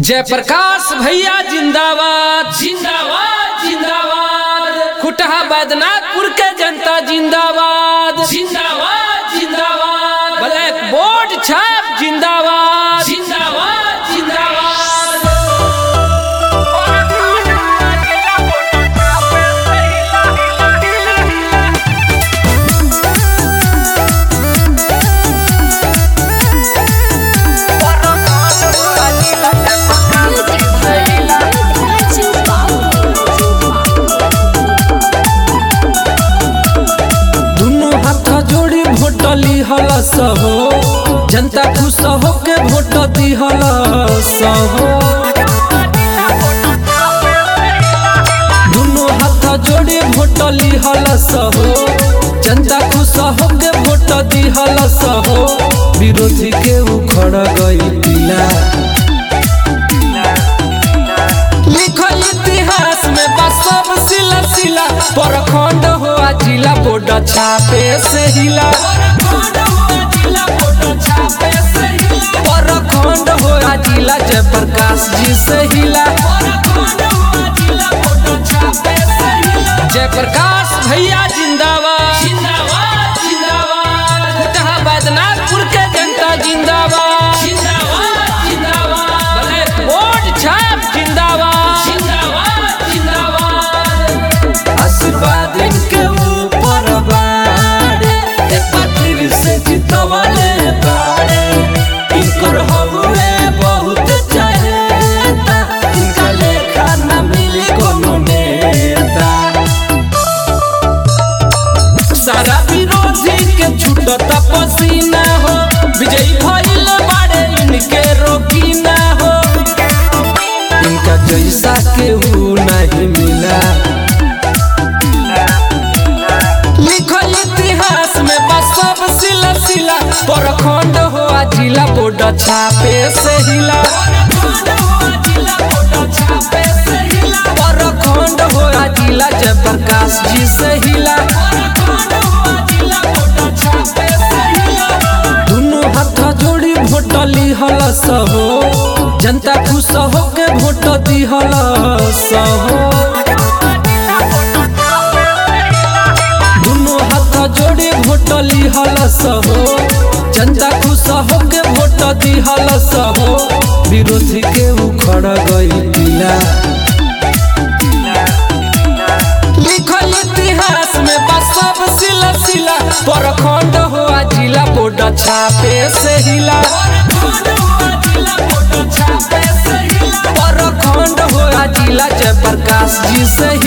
जयप्रकाश भैया जिंदाबाद जिंदाबाद जिंदाबाद कुटहा बैदनाथपुर के जनता जिंदाबाद जिंदाबाद जिंदाबाद ब्लैक बोर्ड छाप जिंदाबाद जिंदाबाद जिंदाबाद दुनू हाथ जोड़ी भोट लिहल सहो जनता खुश हो के भोट दिहल सहो दुनू हाथ जोड़ी भोट लिहल सहो जनता खुश हो के भोट दिहल सहो विरोधी के उखड़ गई पिला लिखल इतिहास में बा सब सिला सिला परखंड हो आ जिला बोर्ड छापे से हिला परखंड हो आ जिला जयप्रकाश जी से हिला जयप्रकाश भैया जिंदाबाद जिंदाबाद जिंदाबाद कुटहा बैदनाथपुर के जनता जिंदाबाद जिंदाबाद जिंदाबाद ब्लैक बोर्ड छाप जिंदाबाद जिंदाबाद जिंदाबाद आशीर्वाद इनके ऊपर बाड़े एक बार फिर से जितवाले बाड़े इनकर हवे बहुत चहेता इनका लेखा न मिली कोनो नेता सारा विरोधी के छूटता पसीना हो विजयी भइल बाड़े इनके रोकी ना हो इनका जैसा केहू नहीं मिला लिखल इतिहास में बा सब सिला सिला परखंड हो आ जिला बोर्ड छापे से हिला परखंड हो आ जिला जयप्रकाश जी से हिला दुनू हाथ जोड़ी भोट लिहल सहो जनता खुश हो के भोट दिहल सहो दुनू हाथ जोड़ी भोट लिहल सहो जनता खुश हो के भोट दिहल सहो विरोधी के उखड़ गई पिला लिखल इतिहास में बा सब सिला सिला परखंड हो आ जिला बोर्ड छापे से हिला परखंड हो आ जिला जयप्रकाश जी से